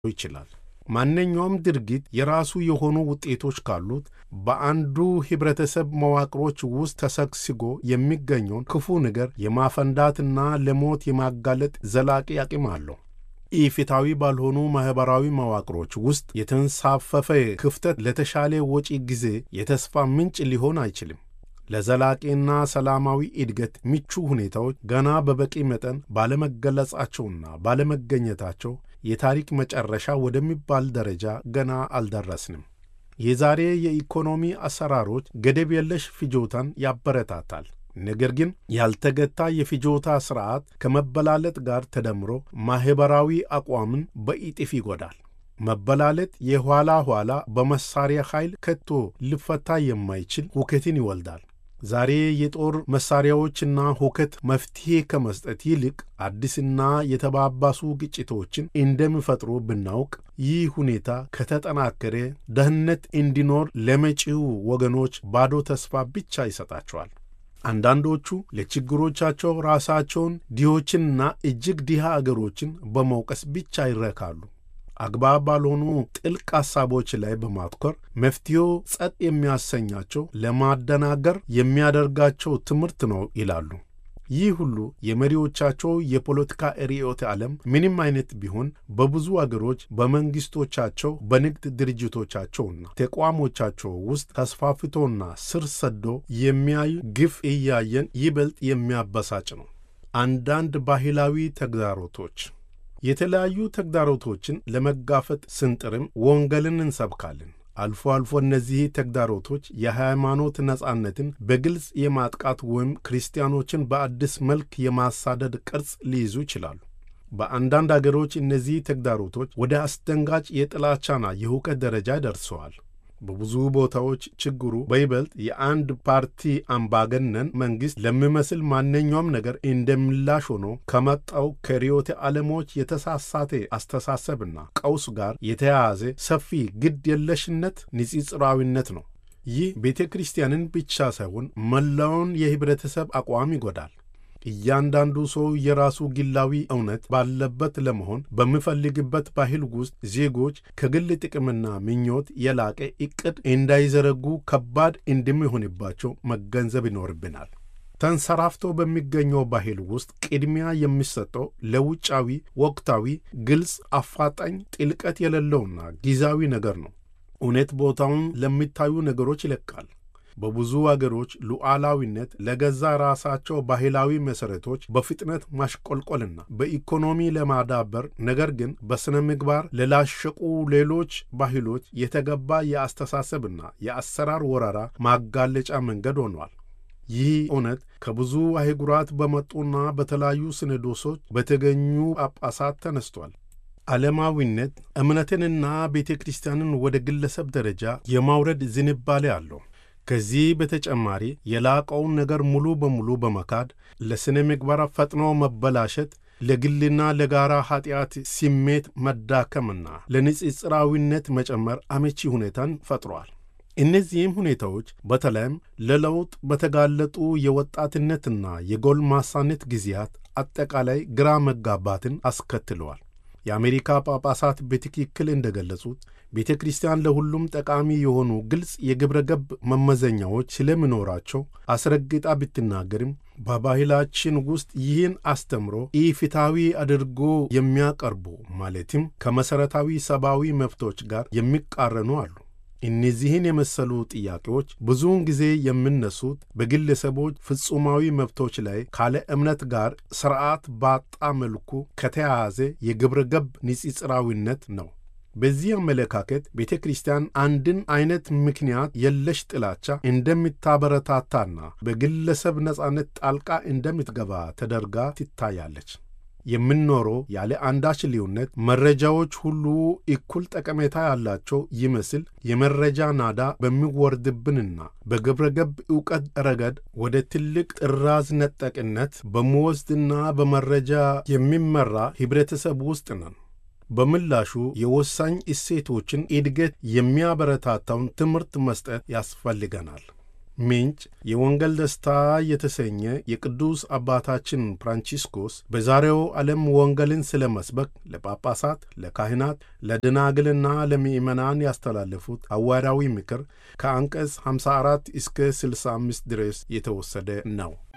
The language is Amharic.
ይችላል። ማንኛውም ድርጊት የራሱ የሆኑ ውጤቶች ካሉት በአንዱ ኅብረተሰብ መዋቅሮች ውስጥ ተሰግስጎ የሚገኘውን ክፉ ነገር የማፈንዳትና ለሞት የማጋለጥ ዘላቂ አቅም አለው። ኢፍትሐዊ ባልሆኑ ማኅበራዊ መዋቅሮች ውስጥ የተንሳፈፈ ክፍተት ለተሻለ ወጪ ጊዜ የተስፋ ምንጭ ሊሆን አይችልም። ለዘላቂና ሰላማዊ እድገት ምቹ ሁኔታዎች ገና በበቂ መጠን ባለመገለጻቸውና ባለመገኘታቸው የታሪክ መጨረሻ ወደሚባል ደረጃ ገና አልደረስንም። የዛሬ የኢኮኖሚ አሰራሮች ገደብ የለሽ ፍጆታን ያበረታታል። ነገር ግን ያልተገታ የፍጆታ ሥርዓት ከመበላለጥ ጋር ተደምሮ ማኅበራዊ አቋምን በእጥፍ ይጎዳል። መበላለጥ የኋላ ኋላ በመሳሪያ ኃይል ከቶ ሊፈታ የማይችል ሁከትን ይወልዳል። ዛሬ የጦር መሳሪያዎችና ሁከት መፍትሔ ከመስጠት ይልቅ አዲስና የተባባሱ ግጭቶችን እንደሚፈጥሩ ብናውቅ፣ ይህ ሁኔታ ከተጠናከረ ደህንነት እንዲኖር ለመጪው ወገኖች ባዶ ተስፋ ብቻ ይሰጣቸዋል። አንዳንዶቹ ለችግሮቻቸው ራሳቸውን ድሆችንና እጅግ ድሃ አገሮችን በመውቀስ ብቻ ይረካሉ። አግባብ ባልሆኑ ጥልቅ ሐሳቦች ላይ በማትኮር መፍትሄው ጸጥ የሚያሰኛቸው ለማደናገር የሚያደርጋቸው ትምህርት ነው ይላሉ። ይህ ሁሉ የመሪዎቻቸው የፖለቲካ ርዕዮተ ዓለም ምንም አይነት ቢሆን በብዙ አገሮች በመንግሥቶቻቸው፣ በንግድ ድርጅቶቻቸውና ተቋሞቻቸው ውስጥ ተስፋፍቶና ስር ሰዶ የሚያዩ ግፍ እያየን ይበልጥ የሚያበሳጭ ነው። አንዳንድ ባህላዊ ተግዳሮቶች የተለያዩ ተግዳሮቶችን ለመጋፈጥ ስንጥርም ወንጌልን እንሰብካለን። አልፎ አልፎ እነዚህ ተግዳሮቶች የሃይማኖት ነጻነትን በግልጽ የማጥቃት ወይም ክርስቲያኖችን በአዲስ መልክ የማሳደድ ቅርጽ ሊይዙ ይችላሉ። በአንዳንድ አገሮች እነዚህ ተግዳሮቶች ወደ አስደንጋጭ የጥላቻና የሁከት ደረጃ ደርሰዋል። በብዙ ቦታዎች ችግሩ በይበልጥ የአንድ ፓርቲ አምባገነን መንግሥት ለሚመስል ማንኛውም ነገር እንደምላሽ ሆኖ ከመጣው ከርዕዮተ ዓለሞች የተሳሳተ አስተሳሰብና ቀውስ ጋር የተያያዘ ሰፊ ግድ የለሽነት ንጽጽራዊነት ነው። ይህ ቤተ ክርስቲያንን ብቻ ሳይሆን መላውን የኅብረተሰብ አቋም ይጎዳል። እያንዳንዱ ሰው የራሱ ግላዊ እውነት ባለበት ለመሆን በሚፈልግበት ባህል ውስጥ ዜጎች ከግል ጥቅምና ምኞት የላቀ ዕቅድ እንዳይዘረጉ ከባድ እንደሚሆንባቸው መገንዘብ ይኖርብናል። ተንሰራፍቶ በሚገኘው ባህል ውስጥ ቅድሚያ የሚሰጠው ለውጫዊ፣ ወቅታዊ፣ ግልጽ፣ አፋጣኝ፣ ጥልቀት የሌለውና ጊዜያዊ ነገር ነው። እውነት ቦታውን ለሚታዩ ነገሮች ይለቃል። በብዙ አገሮች ሉዓላዊነት ለገዛ ራሳቸው ባህላዊ መሠረቶች በፍጥነት ማሽቆልቆልና በኢኮኖሚ ለማዳበር ነገር ግን በሥነ ምግባር ለላሸቁ ሌሎች ባህሎች የተገባ የአስተሳሰብና የአሰራር ወረራ ማጋለጫ መንገድ ሆኗል። ይህ እውነት ከብዙ አህጉራት በመጡና በተለያዩ ሲኖዶሶች በተገኙ ጳጳሳት ተነስቷል። ዓለማዊነት እምነትንና ቤተ ክርስቲያንን ወደ ግለሰብ ደረጃ የማውረድ ዝንባሌ አለው። ከዚህ በተጨማሪ የላቀውን ነገር ሙሉ በሙሉ በመካድ ለሥነ ምግባር ፈጥኖ መበላሸት፣ ለግልና ለጋራ ኀጢአት ስሜት መዳከምና ለንጽጽራዊነት መጨመር አመቺ ሁኔታን ፈጥሯል። እነዚህም ሁኔታዎች በተለይም ለለውጥ በተጋለጡ የወጣትነትና የጎልማሳነት ጊዜያት አጠቃላይ ግራ መጋባትን አስከትለዋል። የአሜሪካ ጳጳሳት በትክክል እንደገለጹት ቤተ ክርስቲያን ለሁሉም ጠቃሚ የሆኑ ግልጽ የግብረ ገብ መመዘኛዎች ስለሚኖራቸው አስረግጣ ብትናገርም በባህላችን ውስጥ ይህን አስተምሮ ኢፍትሐዊ አድርጎ የሚያቀርቡ ማለትም ከመሠረታዊ ሰብአዊ መብቶች ጋር የሚቃረኑ አሉ። እነዚህን የመሰሉ ጥያቄዎች ብዙውን ጊዜ የሚነሱት በግለሰቦች ፍጹማዊ መብቶች ላይ ካለ እምነት ጋር ሥርዓት ባጣ መልኩ ከተያያዘ የግብረ ገብ ንጽጽራዊነት ነው። በዚህ አመለካከት ቤተ ክርስቲያን አንድን አይነት ምክንያት የለሽ ጥላቻ እንደምታበረታታና በግለሰብ ነጻነት ጣልቃ እንደምትገባ ተደርጋ ትታያለች። የምንኖረው ያለ አንዳች ልዩነት መረጃዎች ሁሉ እኩል ጠቀሜታ ያላቸው ይመስል የመረጃ ናዳ በሚወርድብንና በግብረ ገብ ዕውቀት ረገድ ወደ ትልቅ ጥራዝ ነጠቅነት በመወስድና በመረጃ የሚመራ ኅብረተሰብ ውስጥ ነን። በምላሹ የወሳኝ እሴቶችን እድገት የሚያበረታታውን ትምህርት መስጠት ያስፈልገናል። ምንጭ የወንጌል ደስታ የተሰኘ የቅዱስ አባታችን ፍራንቺስኮስ በዛሬው ዓለም ወንጌልን ስለ መስበክ ለጳጳሳት፣ ለካህናት፣ ለደናግልና ለምእመናን ያስተላለፉት ሐዋርያዊ ምክር ከአንቀጽ 54 እስከ 65 ድረስ የተወሰደ ነው።